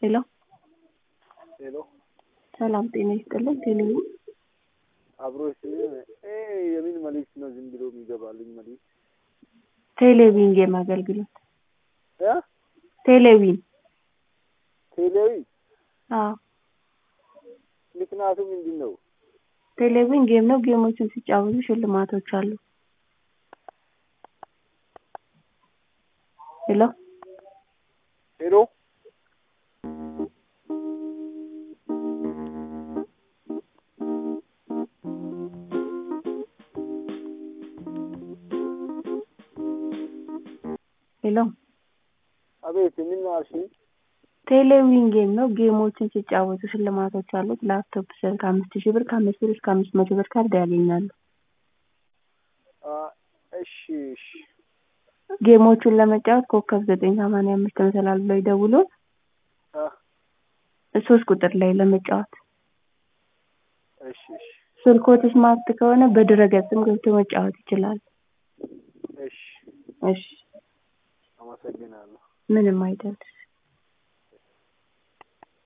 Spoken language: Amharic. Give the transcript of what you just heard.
ሄሎ ሄሎ ሰላም ጤና ይስጥልን። ቴሌቪ አብሮ ስም የምን መልዕክት ነው? ዝም ብሎ የሚገባልኝ መልዕክት ቴሌቪዥን ጌም አገልግሎት እ ቴሌቪዥን ቴሌዊ አዎ ምክንያቱ ምንድን ነው? ቴሌቪዥን ጌም ነው። ጌሞችን ሲጫወቱ ሽልማቶች አሉ። ሄሎ ሄሎ ሄሎ አቤት ምን ነው አልሽኝ? ቴሌቪዥን ጌም ነው። ጌሞችን ሲጫወቱ ሽልማቶች አሉት። ላፕቶፕ ስልክ አምስት ሺህ ብር ከአምስት ብር እስከ አምስት መቶ ብር ካርድ ያገኛሉ። አ እሺ እሺ ጌሞቹን ለመጫወት ኮከብ ዘጠኝ ሰማንያ አምስት መሰላል ብለው ይደውሉ። አ ሶስት ቁጥር ላይ ለመጫወት እሺ እሺ ስልክዎት ስማርት ከሆነ በድረ-ገጽም ገብተው መጫወት ይችላሉ። እሺ እሺ አመሰግናለሁ። ምንም አይደል።